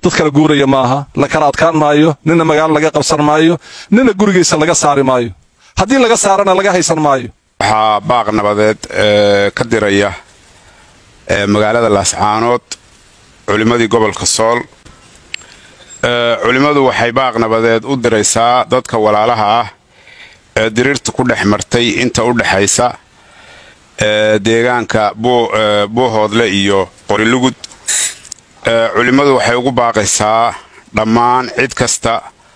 dad kala guuraya maaha la kala adkaan maayo nina magaalo laga qabsan maayo nina gurigiisa laga saari maayo haddii laga saarana laga haysan maayo waxaa baaq nabadeed ka diraya magaalada laascaanood culimmadii gobolka sool culimmadu waxay baaq nabadeed u diraysaa dadka walaalaha ah ee diriirta ku dhex martay inta u dhexaysa deegaanka buuhoodle iyo qorilugud culimmadu waxay ugu baaqaysaa dhammaan cid kasta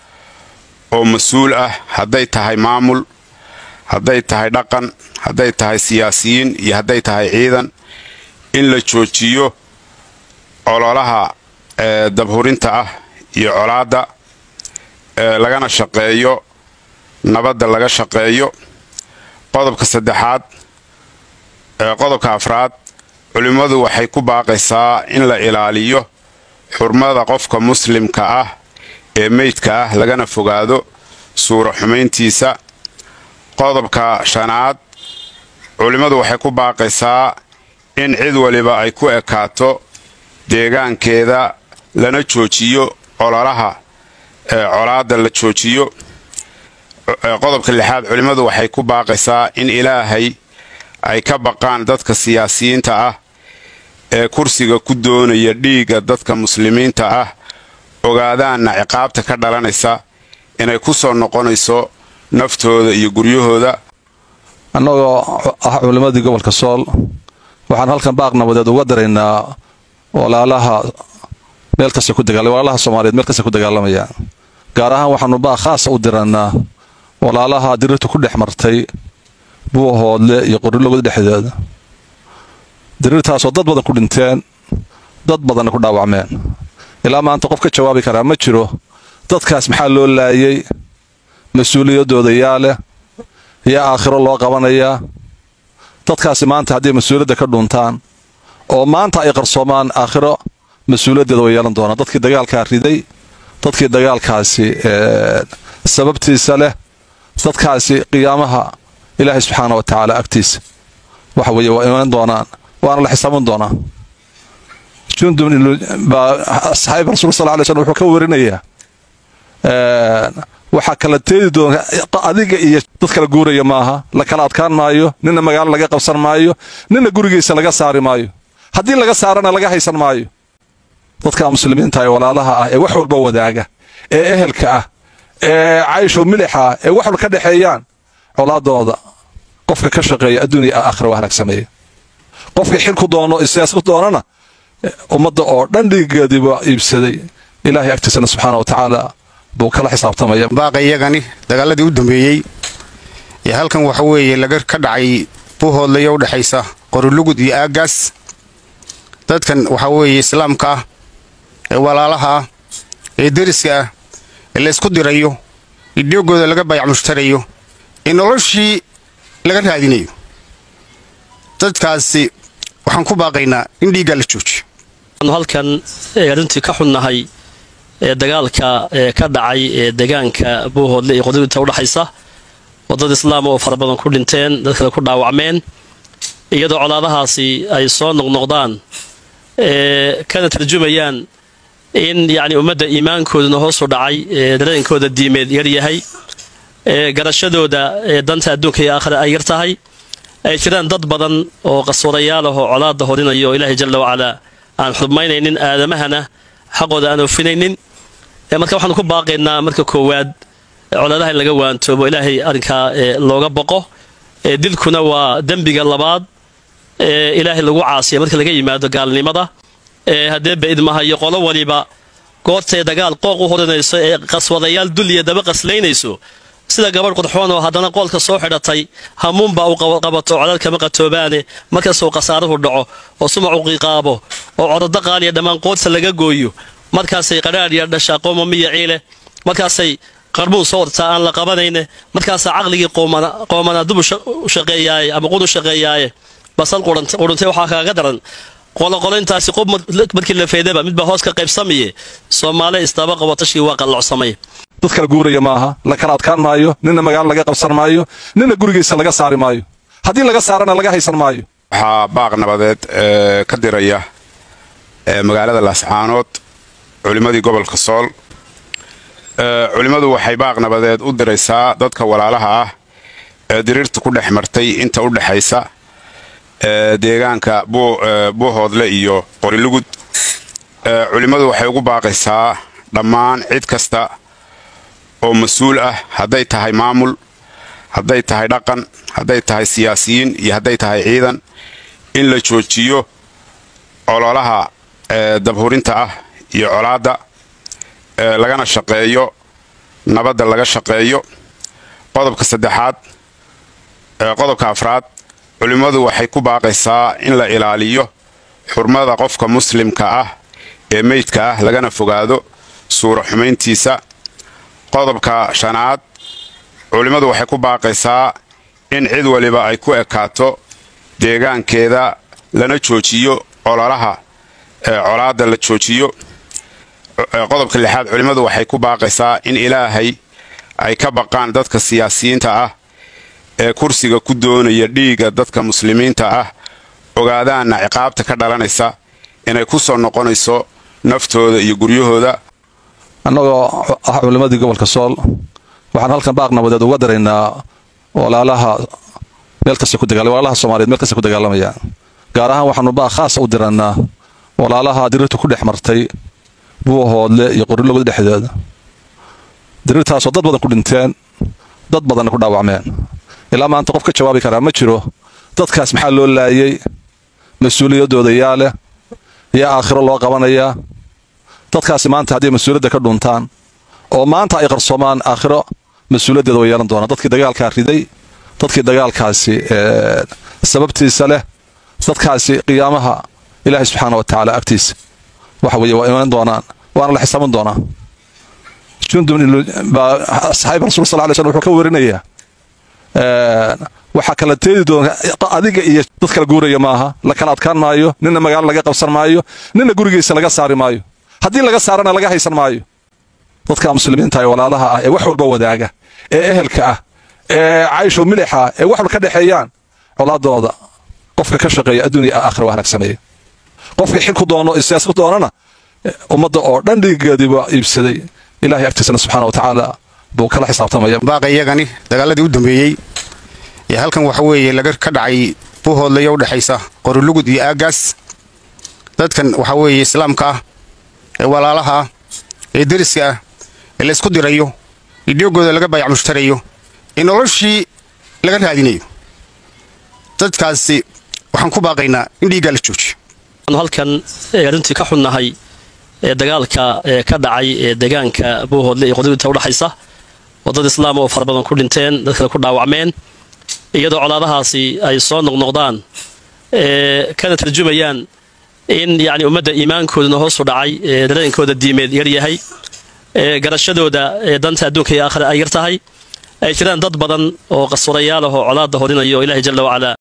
oo mas-uul ah hadday tahay maamul hadday tahay dhaqan hadday tahay siyaasiyiin iyo hadday tahay ciidan in la joojiyo ololaha dabhurinta ah iyo colaadda lagana shaqeeyo nabadda laga shaqeeyo qodobka saddexaad qodobka afraad culimmadu waxay ku baaqaysaa in la ilaaliyo xurmada qofka muslimka ah ee meydka ah lagana fogaado suura xumayntiisa qodobka shanaad culimmadu waxay ku baaqaysaa in cid waliba ay ku ekaato deegaankeeda lana joojiyo ololaha colaadda la joojiyo qodobka lixaad culimmadu waxay ku baaqaysaa in ilaahay ay ka baqaan dadka siyaasiyiinta ah ee kursiga ku doonaya dhiigga dadka muslimiinta ah ogaadaanna ciqaabta ka dhalanaysa inay ku soo noqonayso naftooda iyo guryahooda annagoo ah culimmadii gobolka sool waxaan halkan baaq nabadeed uga diraynaa walaalaha meel kasta ku dagaal walaalaha soomaaliyeed meel kasta ku dagaalamaya gaar ahaan waxaanu baaq khaasa u diranaa walaalaha diriirta ku dhex martay buuhoodle iyo qorilogod dhexdeeda diriirtaasoo dad badan ku dhinteen dad badanna ku dhaawacmeen ilaa maanta qof ka jawaabi karaa ma jiro dadkaas maxaa loo laayay mas-uuliyaddooda yaa leh yaa aakhiro loo qabanayaa dadkaasi maanta hadday mas-uuliyadda ka dhuntaan oo maanta ay qarsoomaan aakhiro mas-uuliyaddeeda way yeelan doonaan dadkii dagaalkaa riday dadkii dagaalkaasi sababtiisa leh dadkaasi qiyaamaha ilaahay subxaana wa tacaala agtiisa waxa weeye waa imaan doonaan waana la xisaaban doonaa jundub baa saxaab rasul sal lay slm wuxuu ka warinayaa waxaa kala teedi doona adiga iyo dad kala guuraya maaha la kala adkaan maayo nina magaalo laga qabsan maayo nina gurigiisa laga saari maayo haddii laga saarana laga haysan maayo dadka muslimiinta ee walaalaha ah ee wax walba wadaaga ee ehelka ah ee caysho milixa ah ee wax walba ka dhexeeyaan colaadooda qofka ka shaqeeya adduuniya aakhira waa halaagsameeya qofka xilku doono siyaasad doonana ummadda oo dhan dhiigeediiba iibsaday ilaahay agtiisana subxaana wa tacaala buu kala xisaabtamaya baaqa iyagani dagaaladii u dambeeyey ee halkan waxa weeye laga ka dhacay buuhoodlayo u dhexaysa qorilugud iyo aagaas dadkan waxaa weeye islaamka ah ee walaalaha ah ee deriska ah ee la ysku dirayo ee dhiogooda laga bayac mushtarayo ee noloshii laga raadinayo dadkaasi waxaan ku baaqaynaa in dhiiggaa la joojiyo anu halkan arrintii ka xunnahay ee dagaalka ee ka dhacay ee deegaanka buuhoodle iyo qodobinta udhexaysa wadada islaama oo fara badan ku dhinteen dad kale ku dhaawacmeen iyadoo colaadahaasi ay soo noqnoqdaan ee kana tarjumayaan in yacni ummadda iimaankooduna hoosu dhacay ee dareenkooda diimeed yar yahay ee garashadooda ee danta adduunka iyo aakhira ay yar tahay ay jiraan dad badan oo qaswadayaal ah oo colaada horinaya oo ilaahay jalla wacalaa aan xubmaynaynin aadamahana xaqooda aan oofinaynin marka waxaanu ku baaqaynaa marka koowaad colaadaha in laga waantoobo ilaahay arrinkaa looga boqo dilkuna waa dembiga labaad ee ilaahay lagu caasiya marka laga yimaado gaalnimada haddee baidmahayo qolo waliba goortay dagaal qooq u horinayso ee qaswadayaal dulliya daba qaslaynayso sida gabadh qurxoon oo haddana qoolka soo xidhatay hamuunbaa u qabato codad kama qatoobaane markastuu khasaaruhu dhaco oo sumac u qiiqaabo oo codado qaaliya dhammaan qoodsa laga gooyo markaasay qadhaadhiya dhashaa qooma miya ciile markaasay qarbuun soo wartaa aan la qabanayne markaasaa caqligii qoomana dub u shaqeeyaaye ama qun u shaqeeyaaye basal quruntay waxaa kaaga daran qoloqolointaasi qob markii la feedaba midbaa hoos ka qaybsamaye soomaale isdaba qabo tashkii waa qallocsamay dad kala guuraya maaha la kala adkaan maayo nina magaalo laga qabsan maayo nina gurigiisa laga saari maayo haddii laga saarana laga haysan maayo waxaa baaq nabadeed ka diraya magaalada laascaanood culimmadii gobolka sool culimmadu waxay baaq nabadeed u diraysaa dadka walaalaha ah ee diriirta ku dhex martay inta u dhexaysa deegaanka buuhoodle iyo qorilugud culimmadu waxay ugu baaqaysaa dhammaan cid kasta oo mas-uul ah hadday tahay maamul hadday tahay dhaqan hadday tahay siyaasiyiin iyo hadday tahay ciidan in la joojiyo ololaha dabhurinta ah iyo colaadda lagana shaqeeyo nabadda laga shaqeeyo qodobka saddexaad qodobka afraad culimmadu waxay ku baaqaysaa in la ilaaliyo xurmada qofka muslimka ah ee meydka ah lagana fogaado suura xumayntiisa qodobka shanaad culimmadu waxay ku baaqaysaa in cid waliba ay ku ekaato deegaankeeda lana joojiyo ololaha colaadda la joojiyo qodobka lixaad culimmadu waxay ku baaqaysaa in ilaahay ay ka baqaan dadka siyaasiyiinta ah ee kursiga ku doonaya dhiigga dadka muslimiinta ah ogaadaanna ciqaabta ka dhalanaysa inay ku soo noqonayso naftooda iyo guryahooda annagoo ah culimmadii gobolka sool waxaan halkan baaq nabadeed uga daraynaa walaalaha meel kasta ku dagaal walaalaha soomaaliyeed meel kasta ku dagaalamaya gaar ahaan waxaanu baaq khaasa u dirannaa walaalaha diriirta ku dhex martay buuhoodle iyo qorilogod dhexdeeda diriirtaasoo dad badan ku dhinteen dad badanna ku dhaawacmeen ilaa maanta qof ka jawaabi karaa ma jiro dadkaas maxaa loo laayay mas-uuliyaddooda yaa leh yaa aakhiro loo qabanayaa dadkaasi maanta hadday mas-uuliyadda ka dhuntaan oo maanta ay qarsoomaan aakhiro mas-uuliyaddeeda way yeelan doonaan dadkii dagaalkaa riday dadkii dagaalkaasi sababtiisa leh dadkaasi qiyaamaha ilaahay subxaana wa tacaala agtiisa waxa weeye waa imaan doonaan waana la xisaaban doonaa jundun baa saxaabi rasul sal lay slm wuxuu ka warinayaa waxaa kala teedi doona adiga iyo dad kala guuraya maaha la kala adkaan maayo nina magaalo laga qabsan maayo nina gurigiisa laga saari maayo haddii laga saarana laga haysan maayo dadka muslimiinta ee walaalaha ah ee wax walba wadaaga ee ehelka ah ee caysho milixa ee wax walba ka dhexeeyaan colaadooda qofka ka shaqeeya adduuniya aakhira waa halaagsameeya qofka xil ku doono iyo siyaasad ku doonana ummadda oo dhan dhiigeedii waa iibsaday ilahay agtiisana subxaana wa tacaala buu kala xisaabtamaya baaqa iyagani dagaaladii u dambeeyey ee halkan waxa weeye laga ka dhacay buuhoodlaya u dhexaysa qorilugud iyo aagaas dadkan waxa weeye islaamka ah ee walaalaha ah ee deriska ah ee la isku dirayo ee dhiogooda laga bayac mushtarayo ee noloshii laga raadinayo dadkaasi waxaan ku baaqaynaa in dhiiggaa la joojiyo halkan runtii ka xunnahay ee dagaalka ee ka dhacay ee deegaanka buuhoodle iyo qodoginta udhexaysa oo dad islaam oo fara badan ku dhinteen dad kale ku dhaawacmeen iyadoo colaadahaasi ay soo noqnoqdaan ee kana tarjumayaan in yacni ummadda iimaankooduna hoosu dhacay ee dareenkooda diimeed yar yahay ee garashadooda ee danta adduunka iyo aakhira ay yar tahay ay jiraan dad badan oo qaswarayaal ah oo colaadda horinayo oo ilaahay jalla wacalaa